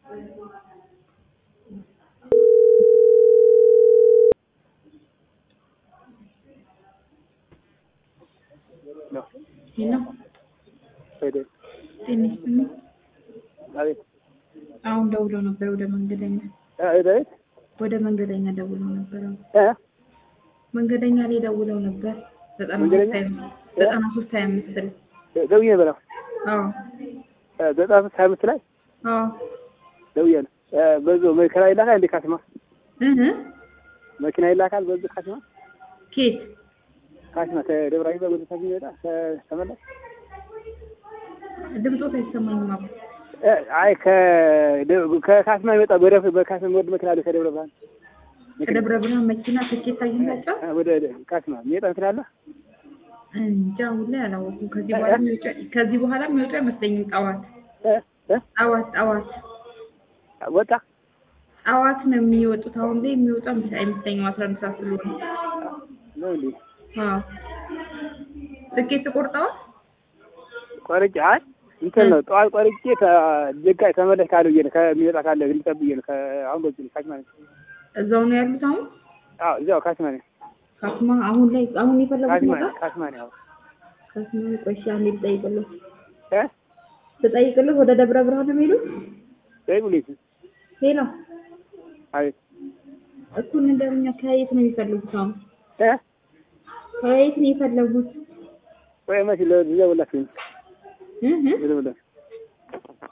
ነው ሄሎ ሄደ ጤና ይስጥልኝ። አቤት አሁን ደውለው ነበር ወደ መንገደኛ ሄደ ወደ መንገደኛ ደውለው ነበር። አሁን እ መንገደኛ ላይ ደውለው ነበር ዘጠና ሶስት መንገደኛ? ሀያ አምስት ዘጠና ሶስት ሀያ አምስት ላይ ደውዬ ነበር አዎ ዘጠና ሶስት ሀያ አምስት ላይ አዎ ደውዬ ነው በዙ መኪና ይላካል እንዴ ካስማ እህ መኪና ይላካል በዙ ካስማ ኬት ካስማ ከደብረ ዘይት ወደ ታች ይመጣ ተመለስ ድምፆት አይሰማኝም። አባ እ አይ ከደ- ከካስማ ይመጣ በደፍ በካስማ ወደ መኪና አለ ከደብረ ብርሃን ከደብረ ብርሃን መኪና ትኬት አግኝታቸው እ ወደ ካስማ የሚመጣ እንትን አለ እንጃ አሁን ላይ አላወኩም። ከዚህ በኋላ የሚወጣ ከዚህ በኋላ የሚወጡ አይመስለኝም። ጠዋት እ እ ጠዋት ጠዋት ወጣ ጠዋት ነው የሚወጡት። አሁን ላይ የሚወጣ አይመስለኝም። አስራ አንድ ሰዓት ስለሆነ ነው እንዴ አዎ ትኬት ቆርጠዋል። ቆርጬ አይ እንትን ነው ጠዋት ቆርጬ ከጀጋ ተመለስ ካለ ብዬ ነው ከሚመጣ ካለ ልጠብቅ ብዬ ነው ከ- አሁን በዚህ ነው ካስማ ነኝ እዛው ነው ያሉት። አሁን አዎ እዚያው ካስማ ነኝ ካስማ አሁን ላይ አሁን የፈለጉት ካስማ ቦታ ነኝ ካስማ ነኝ አሁን ካስማ ቆይ እሺ፣ አንዴ ልጠይቅልህ እ ልጠይቅልህ ወደ ደብረ ብርሃን ነው የሚሄዱት። ደውልልኝ ሄሎ አቤት እኩል እንደኛ ከየት ነው የሚፈልጉት? አሁን እ ከየት ነው የፈለጉት? ወይ መሲ ለደውላችሁ እህ ልደውልላችሁ